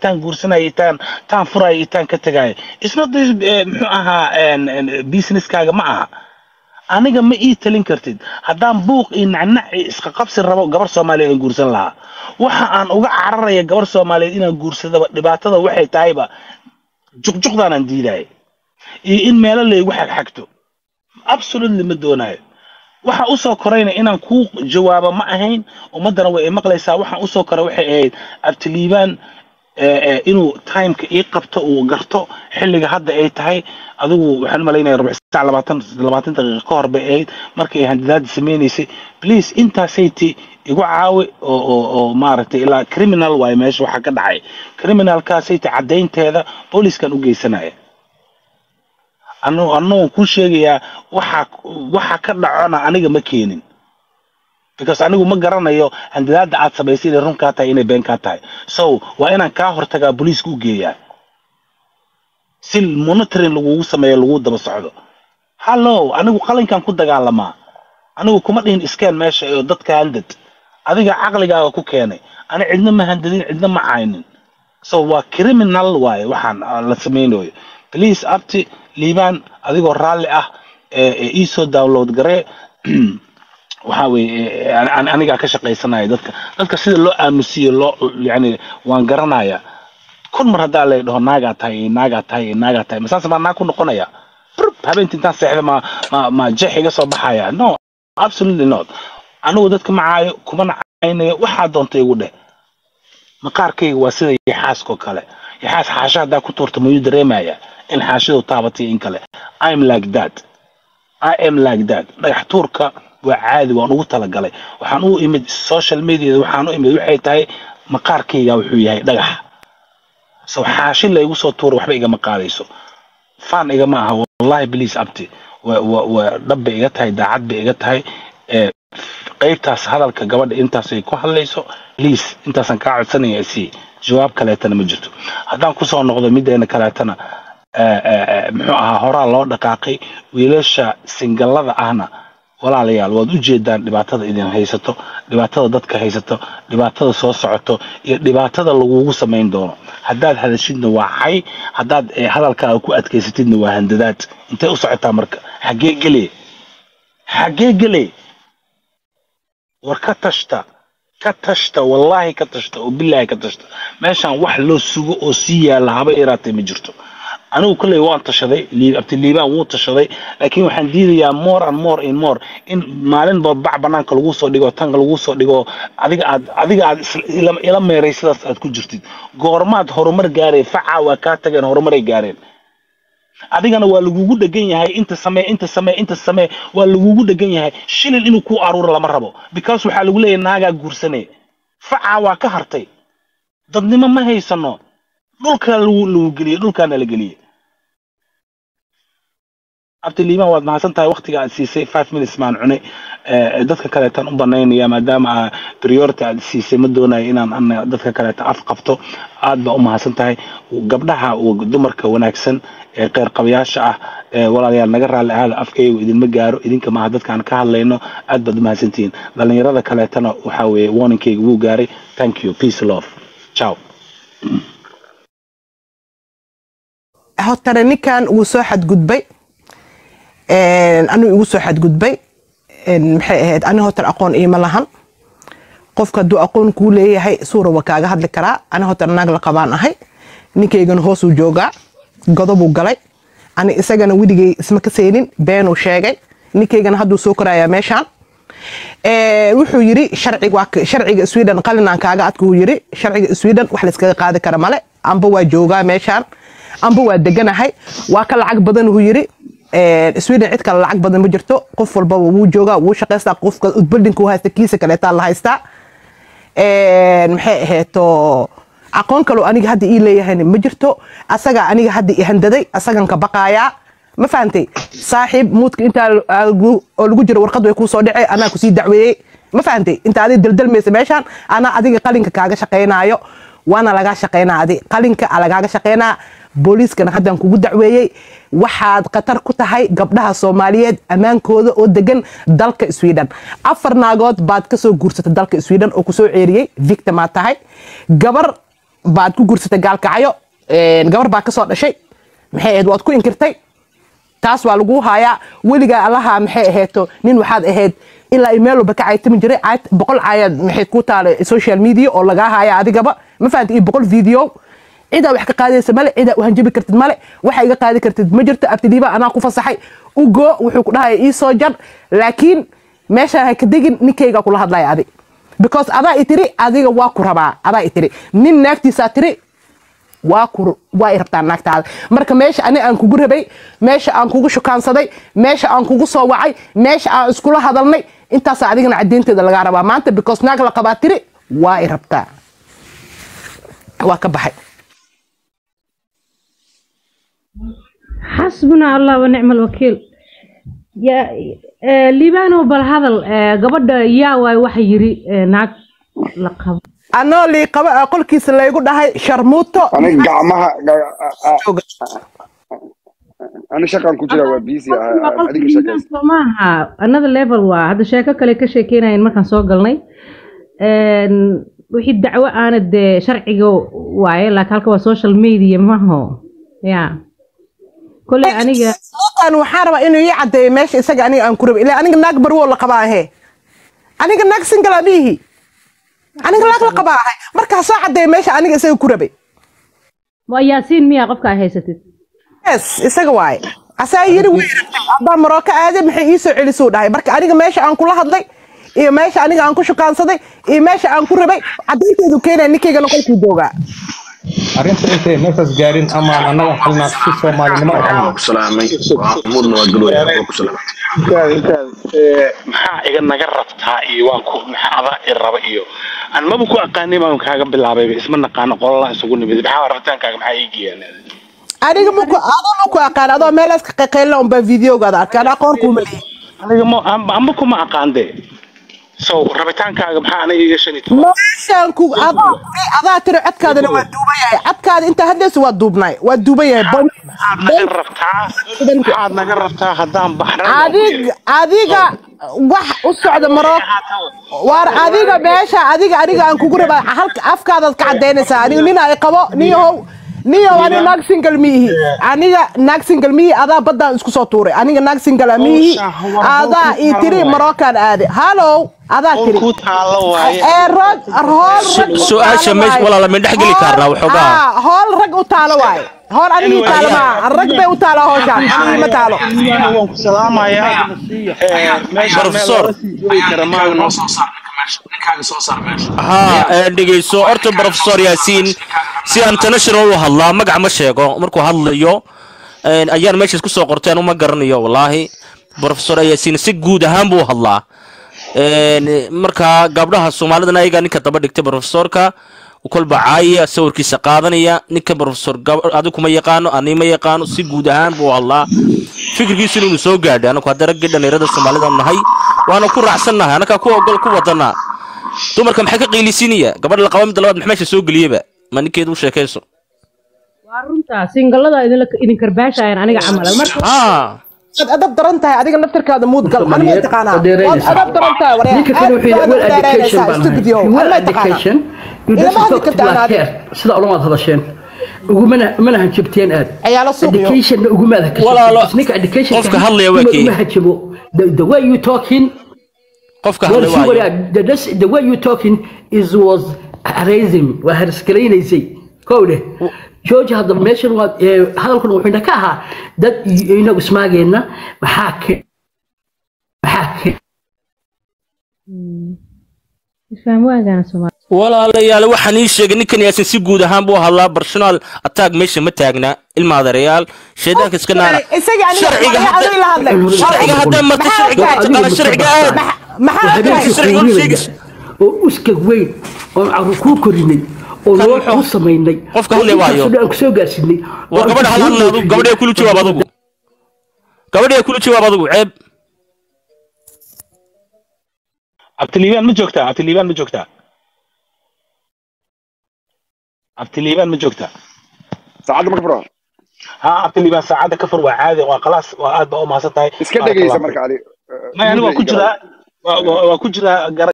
itaan guursanaya itaan taan furaya itaan ka tegaya isna muxuu ahaa businesskaaga ma aha aniga ma ii talin kartid haddaan buuq iyo nacnac iyo isqa qabsi rabo gabar soomaaliyeed aan guursan lahaa waxa aan uga cararaya gabar soomaaliyeed inaan guursadaba dhibaatada waxay tahayba juqjuqdaanaan diidaya iyo in meelo laygu xagxagto absolutely ma doonayo waxa usoo korayna inaan kuu jawaabo ma ahayn ummaddana way maqlaysaa waxaan usoo koray waxay ahayd abtiliibaan inuu timeka ii qabto uu garto xilliga hadda ay tahay adigu waxaan u malaynaya rubuc saac labaatan labaatan daqiiqa ka hor bay ahayd markay ay handidaada samaynaysay please intaasayti igu caawi oo oo oo maaragtay ilaa criminal waayo meesha waxaa ka dhacay criminalkaasayti caddaynteeda booliskan u geysanaya anu annagoon kuu sheegayaa waxa waxa ka dhacona aniga ma keenin because anigu ma garanayo handidaada aad samaysay inay run kaa tahay inay been kaa tahay so waa inaan kaa hortagaa booliiska u geeyaa si monitoring lagugu sameeyo lagu daba socdo hallo anigu qalinkan ku dagaalamaa anigu kuma dhihin iskeen meesha oo dadka handad adiga caqligaaga ku keenay ani cidna ma handadin cidna ma caynin so waa criminal waaye waxaan la samaynayo please abti liibaan adigoo raalli ah iisoo download garee waxa weeye anigaa ka shaqaysanaya dadka dadka sida loo aamusiyo loo yani waan garanaya kun mar haddaa lay dhaho naagaa tahay naagaa tahay naagaa tahay masaase maa naag ku noqonaya habeentii intaan seexda ma ma ma jeex iga soo baxaya no absolutely not anigu dadka macaayo kuma nacaynayo waxaa doonta igu dheh maqaarkayga waa sida yaxaaskoo kale yaxaas xaasha haddaa ku tuurta mayuu dareemaya in xaashadu taabatay in kale im like that i am like that dhagax tuurka waa caadi waan ugu talagalay waxaan u imid social mediada waxaan u imid waxay tahay maqaarkayga wuxuu yahay dhagax so xaashi la igu soo tuura waxba igama qaadayso fan igama aha wallahi bliis abti waa dhab bay iga tahay daacad bay iga tahay qaybtaas hadalka gabadha intaasay ku hadlayso bliis intaasaan kaa codsanaya si jawaab kaleetana ma jirto haddaan kusoo noqdo mideena kaleetana muxuu ahaa horaa loo dhaqaaqay wiilasha singallada ahna walaalayaal waad u jeedaan dhibaatada idin haysato dhibaatada dadka haysato dhibaatada soo socoto iyo dhibaatada lagugu samayn doono haddaad hadashidna waa cay haddaad hadalkaaga ku adkaysatidna waa handadaad intay u socotaa marka xaggee gele xaggee gele war ka tashta ka tashta wallaahi ka tashta oo bilaahi ka tashta meeshaan wax loo sugo oo sii yaalla haba iraatay ma jirto anigu kolley waan tashaday abtiliibaan wuu tashaday laakiin waxaan diidayaa more and more in more in maalinba bac banaanka lagu soo dhigo tanka lagu soo dhigo adiga aad adiga aad ila meeray sidaas aad ku jirtid goormaad horumar gaareen facaa waa kaa tageen horumaray gaareen adigana waa lagugu dhegan yahay inta samee inta samee inta samee waa lagugu dhegan yahay shilin inuu kuu aruuro lama rabo because waxaa lagu leeyahay naagaa guursane facaa waa ka hartay dadnimo ma haysano dhulkaa lagu lagu geliyey dhulkaana la geliyey abdiliimaan waad mahadsan tahay waktiga aad siisay five minutes maan cunay dadka kaleetaan u banaynaya maadaama priority aad siisay ma doonayo inaan dadka kaleeta af qabto aad baa u mahadsan tahay gabdhaha dumarka wanaagsan ee qeyr qabayaasha ah walaalayaal naga raalli ahaada afkaygu idinma gaaro idinka maaha dadkaan ka hadlayno aad baad u mahadsantihiin dhalinyarada kaleetana waxaa weeye warningkayga wuu gaaray thank you peace love ciao hotana ninkan wuu soo xadgudbay anigu igu soo xadgudbay maxay ahayd ani hotar aqoon iima lahan qofka hadduu aqoon kuu leeyahay suura waa kaaga hadli karaa ani hotar naag la qabaan ahay ninkaygana hoosuu joogaa godobuu galay ani isagana weligay isma ka seenin beenuu sheegay ninkaygana hadduu soo korayaa meeshaan wuxuu yiri sharciga sweden qalinaan kaaga adkuu yiri sharciga sweden wax layskaga qaadi kara male amba waa joogaa meeshaan amba waa deganahay waa ka lacag badan uu yiri sweden cid kale lacag badan ma jirto qof walbaba wuu joogaa wuu shaqaystaa qofka buildingka u haysta kiisa kaleetaa la haystaa maxay aheeto aqoon kaloo aniga hadda ii leeyahayna ma jirto asaga aniga hadda i handaday asagan ka baqaayaa ma fahantay saaxiib muudka intaa oo lagu jiro warqad way kuu soo dhacay anaa kusii dacweeyey ma fahantay inta adiga daldalmaysa meeshaan anaa adiga qalinka kaaga shaqaynaayo waana lagaa shaqaynaa adi qalinka lagaaga shaqaynaa booliiskana haddaan kugu dacweeyey waxaad khatar ku tahay gabdhaha soomaaliyeed ammaankooda oo degan dalka sweden afar naagood baad kasoo guursatay dalka sweden oo kusoo ceeriyey victimaad tahay gabar baad ku gursatay gaalkacyo een, gabar baa kasoo dhashay maxay ahayd waad ku inkirtay taas waa lagu hayaa weligaa allaha maxay aheeto nin waxaad ahayd ilaa i meel walba ka caytami jiray cayd- boqol caayaad maxay ku taala social media oo lagaa haya adigaba ma fahamta iyo boqol video cidaa wax ka qaadaysa male cidaa u hanjabi kartid male waxa iga qaadi kartid ma jirto abtidiiba anaa ku fasaxay ugo wuxuu ku dhahaya ii soo jar laakiin meeshaan ha ka degin ninkayga kula hadlaya adi because adaa i tiri adiga waa ku rabaa adaa i tiri nin naagtiisaa tiri waa ku waa i rabtaa naagtaada marka meesha ani aan kugu rabay meesha aan kugu shukaansaday meesha aan kugu soo wacay meesha aan iskula hadalnay intaasaa adigana caddeynteeda lagaa rabaa maanta because naag la qabaa tiri waa i rabtaa waa ka baxay xasbuna allah wa nicma alwakiil ya eh, liibano bal hadal eh, gabadha yaa waay waxa yiri eh, naag la qabo anoo lii qaba ah qolkiisa laygu dhahay sharmuuto aniga gacmaha ga- a- a- ani shaqaan ku jira waa busy ah, adiga shaqaysta maaha another level waa hadda sheeko kale ka sheekeynayen markaan soo galnay Een, wixii dacwo aana dee sharciga waaye laakiin halka waa social media maho ya kolley aniga Sharmuutan waxaan rabaa inuu ii caddeeyo meesha isaga aniga aan ku rabay ilaa aniga naag barwoo la qabaa ahe aniga naag single abiihi aniga naag la qabaa ahay markaa soo caddeeyo meesha aniga isaga ku rabay waa yaasiin miyaa qofka ay haysatid yes isaga waaye asaa yiri way rabtay haddaan marooka aaday maxay ii soo celisuu dhahay marka aniga meesha aan kula hadlay iyo meesha aniga aan ku shukaansaday iyo meesha aan ku rabay caddaynteedu keenaya ninkaygana qolkuu joogaa arrinta intay meeshaas gaarin amaan annaga xalnaa si soomaalinimo u xalnaa salaamay muudna waa galooyaa waa ku salaamay intaada intaada ee, maxaa iga naga rabtaa iyo waan ku maxaa adaa i raba iyo aan maba ku aqaanay baan kaaga bilaabayba isma naqaano qolala isugu nimid maxaa rabitaankaaga maxaa ii geeyaan aniga maku adoo maku aqaan adoo meelaas ka qaqeylna unbaa videogaada arkaan aqoon kuuma leeyahay aniga ma amba amba kuma aqaande so rabitaankaaga maxaa aniga iga shan iyo toban meeshaan ku adaa adaa tiri codkaadana waa duuban yahay codkaada intaa hadlaysa waa duubnay waa duuban yahay Bon- maxaad naga rabtaa maxaad naga rabtaa haddaan baxran adiga adiga wax u socda marooka waar adiga meesha adiga aniga aan kugu rabaa halka afkaadaad ka cadaynaysaa aniga nin ay qabo niyahow niyow ani naag single miihi aniga naag single miihi adaa baddaan isku soo tuuray aniga naag single miihi adaa ii tiri marookaan aade hallow adaa oo tiri ku taalo waaye ee rag hool rag u su-aasha taalo meesha waaye. walaala ma dhex geli karnaa waxoogaa Ah, hool rag u taalo waaye hool anigii taalo maa rag bay u taalo hooshaan anigii ma taalo waan ku salaamayaa ee, meesha meel Professor. looga sii joogi kara maahan noo soo saar ninka meesha ninkaaga soo saar meesha haa ee, dhegeyso horta professor yaasiin si international u hadlaa magac ma sheego markuu hadlayo een, ayaan meeshaas kusoo qorteen uma garanayo wallaahi professor yaasiin si guud ahaan buu u hadlaa Een, marka gabdhaha soomaalidana ayagaa ninka daba dhigtay professorka kolba caaya sawirkiisa qaadanaya ninka professor gab- adigu kuma yaqaano ani ma yaqaano si guud ahaan buu u hadlaa fikirkiisu inuu soo gaadhay anagu hadda raggii dhallinyarada soomaalida nahay waana ku raacsannahay annagaa ku ogol ku wadanaa dumarka maxay ka qiilisiinaya gabadha la qaba midda labaad maxaa meesha soo geliyeba ma ninkeedu u sheekayso waa runtaa singallada idinla- idin karbaashayaan aniga camal marka haa waad adab daran tahay adiga naftirkaada muud gal ani ma taqaanaa waad Wadeeraysa. adab daran tahay waryaa ninka kale wuxuu yidhi well education baan stupid yo ahay well ani ma taqaanaa education you Ilama just hadli talk kartaa like anaadi. here sida ulamaad hadasheen ugumana umana hanjabteen aad ciyaalo suuq yo educationna ugumaada ka Walaalo, shaqeysa. ninka education qofka hadlaya waa kii. uma hanjabo the, the way you talking qofka well, hadlay see what waayo I- the, this- the way you talking is was raising waa hariskalaysay kowdhe george hadda meeshan waa ee, hadalkan wuxuuna ka ahaa dad i- inagu ismaageenna maxaa ke maxaa ke isfahm waagana soomaali walaalayaal waxaan ii sheegay ninkan yaasin si guud ahaan buu hadlaa personal attack meesha ma taagna ilma adeerayaal shaydaanka iska naara isaga aniga sharciga waxay hadda adiga la hadlay sharciga haddaa marta Maxaa sharciga tahay? taqaana sharciga aad maxaa habeenkii tahay? sharciga u quurinaya sheegaysa. oo uskag weyn oon carruur kuu korinay oo Kan loo wuxuu- kuu samaynay qofka hadlay waayo. aan kusoo gaarsiinay war gabadha hadlaan adigu gabadha kula jawaab adigu gabadha kula jawaab adigu ceeb abtiliibaan ma joogtaa abtiliibaan ma joogtaa abtiliibaan ma joogtaa saacadda ma ka fura ha abtiliibaan saacadda ka fur waa caadi waa khalaas waa aad baa u mahadsan tahay iska dhegaysa marka adi maya aniga waa ku jiraa waa- waa waa ku jiraa gara